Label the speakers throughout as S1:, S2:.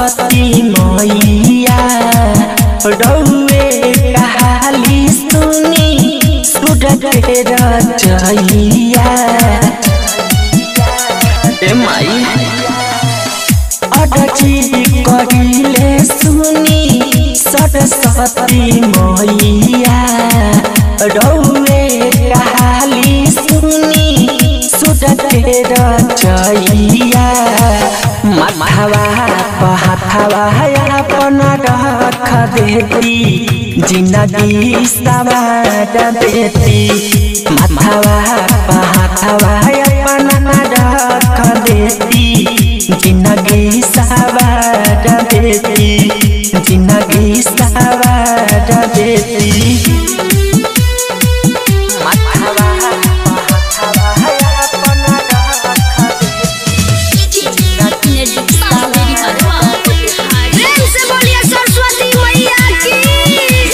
S1: सरस्वती मैया रौए कहाली सुनी सूरज के रचैया ए माई अडची कहिले सुनी सरस्वती मैया रौए कहाली सुनी सूरज के रचैया माथावा पहाथावा अपन रख देती जिंदगी सवार देती माथावा पहाथावा अपन रख देती जिंदगी सवार देती जिंदगी सवार देती माथावा पहाथावा अपन रख
S2: प्रेम से बोलिए सरस्वती मैया की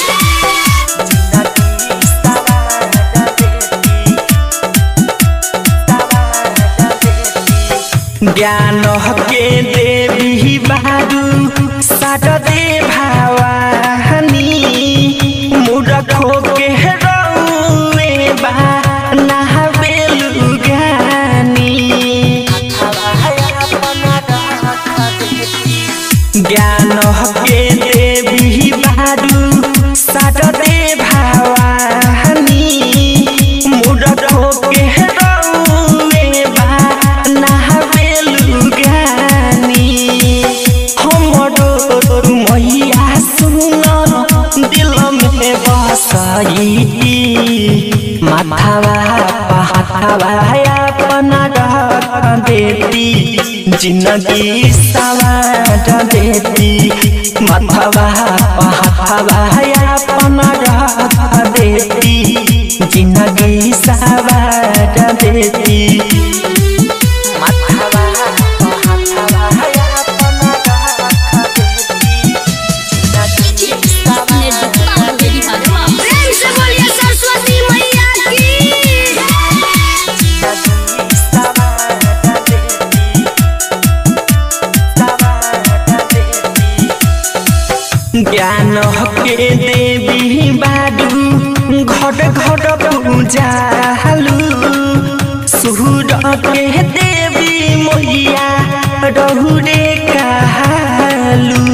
S1: ज्ञान के देवी बारू साटदे भावानी मूर्खो के रौए बा नहाबेलु ज्ञानी ज्ञान के देवी बारू साटदे भावानी मूर्खो के रौए बा नहाबेलु ज्ञानी हमरो मैया सुन दिल में बसैती माथावा पहाथावा अपन रख देती जिंदगी सवार देती माथावा पहाथावा अपन रख देती जिंदगी सवार देती माथावा पहाथावा अपन रख देती
S2: प्रेम से बोलिए सरस्वती मैया की
S1: ज्ञान के देवी बाडू घट घट पूजालू सूर के देवी मैया रहुरे कहलू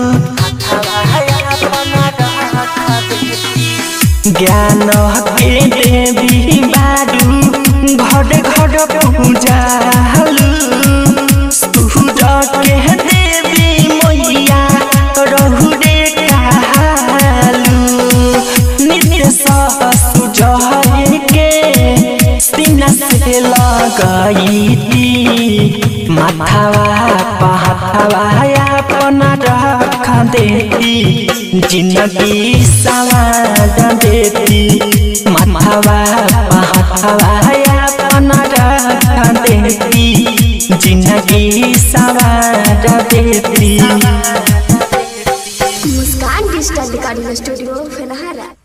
S1: ज्ञान के देवी बारू घट घट पूजालू सूर के देवी मैया रहुरे कहलू नित्य सुजह के सीना से लगैती माथावा पहाथावा अपन रख देती जिंदगी सवार देती माथावा पहाथावा अपन रख देती जिंदगी सवार देती
S2: मुस्कान डिजिटल रिकॉर्डिंग स्टूडियो फेनहारा